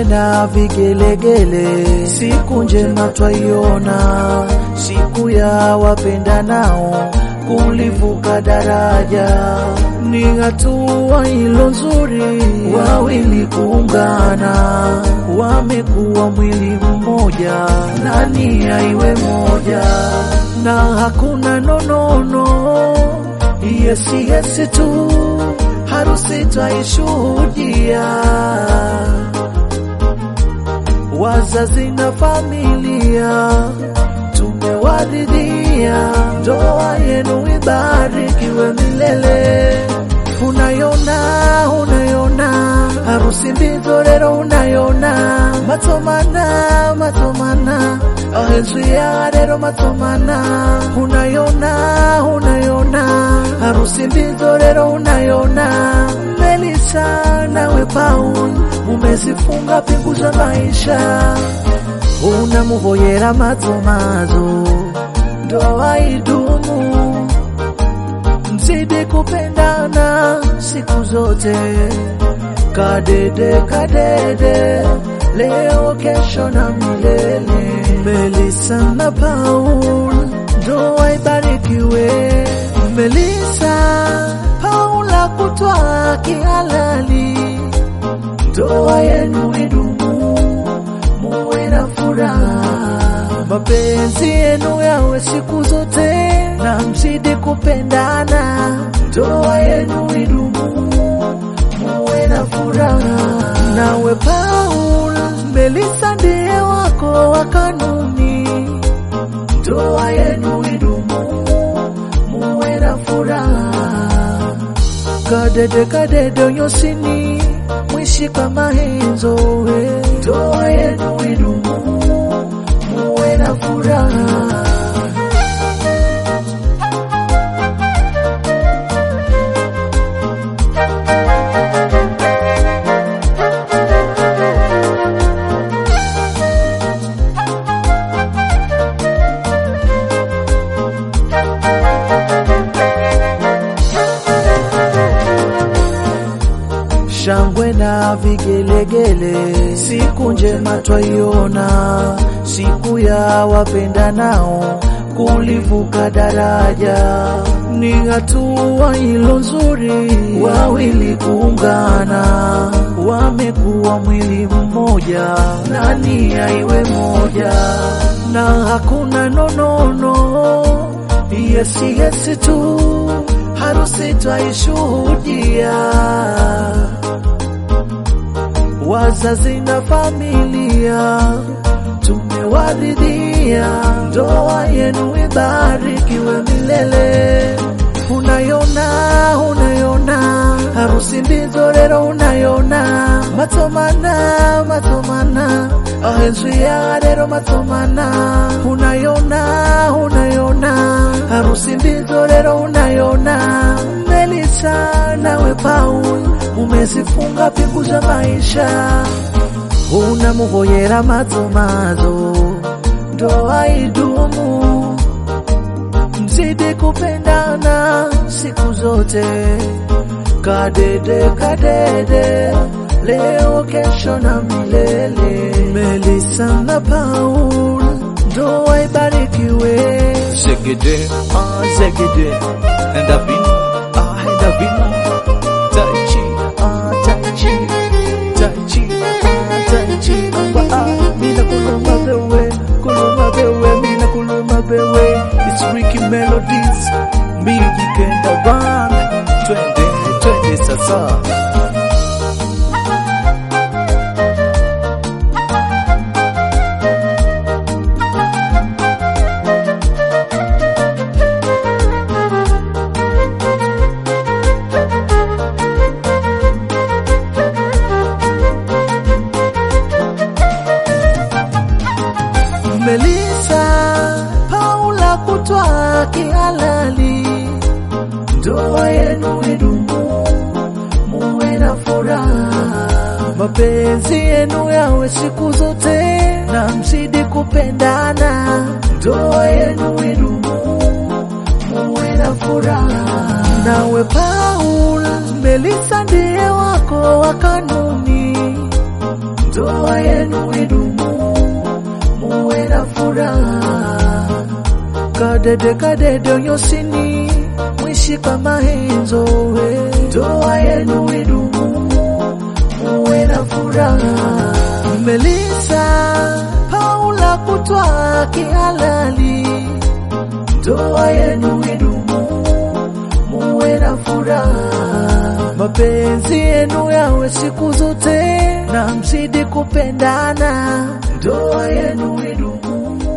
na vigelegele, siku njema twaiona, siku ya wapenda nao kulivuka daraja. Ni hatua ilo nzuri, wawili kuungana, wamekuwa mwili mmoja, na nia iwe moja, na hakuna nonono, yesi yesi tu, harusi twaishuhudia wazazi na familia tumewaridhia, ndoa yenu ibarikiwe milele. Unayona, unayona harusi mbizo rero, unayona matomana, matomana ahezwia rero matomana, unayona, unayona harusi mbizo rero, unayona Melisa nawe Paul mumezifunga pingu za maisha, unamuvoyera mazomazo, ndoa idumu, mzidi kupendana siku zote, kadede kadede, leo kesho na milele. Melisa na Paul, ndoa ibarikiwe. Melisa Paula kutwa kihalali ndoa yenu idumu, muwe na furaha, mapenzi yenu yawe siku zote, na mzidi kupendana. Ndoa yenu idumu, muwe na furaha. Nawe Paul, Melisa ndiye wako wa kanuni. Ndoa yenu idumu, muwe na furaha. Kadede kadede onyosini mwishi kama henzo we. Ndoa yenu idumu, muwe na furaha. shangwe na vigelegele, siku njema twaiona, siku ya wapenda nao kulivuka daraja. Ni hatua ilo nzuri, wawili kuungana, wamekuwa mwili mmoja, na nia iwe moja, na hakuna nonono, yesi yesi tu, harusi twaishuhudia wazazi na familia tumewaridhia, ndoa yenu ibarikiwe milele. Unayona, unayona harusi mbizo rero, unayona matomana, matomana ahezwia rero matomana, unayona, unayona harusi mbizo rero, unayona Melisa nawe Paul umezifunga pingu za maisha, unamuvoyera mazomazo, ndoa idumu, mzidi kupendana siku zote, kadede kadede, leo kesho na milele. Melisa na Paul, ndoa ibarikiwe. Zegede, ah, zegede, and I've been, ah, and I've been, tai chi, ah, tai chi, tai chi, ah, tai chi, ah, ah, mina kuluma bewe, kuluma bewe, mina kuluma bewe. It's Ricky Melodies, Migi Kenda Band, twende, twende sasa. Melisa Paula kutwa kihalali, ndoa yenu idumu, muwe na furaha, mapenzi yenu yawe siku zote, na mzidi kupendana. Ndoa yenu idumu, muwe na furaha. Nawe Paul, Melisa ndiye wako wa kanuni ndoa yenu idumu, muwe na furaha. Kadede kadede onyosini, mwishi kama henzo we. Ndoa yenu idumu, muwe na furaha. Melisa Paula kutwa kihalali, ndoa yenu idumu, muwe na furaha. Mapenzi yenu yawe siku zote na mzidi kupendana, ndoa yenu idumu,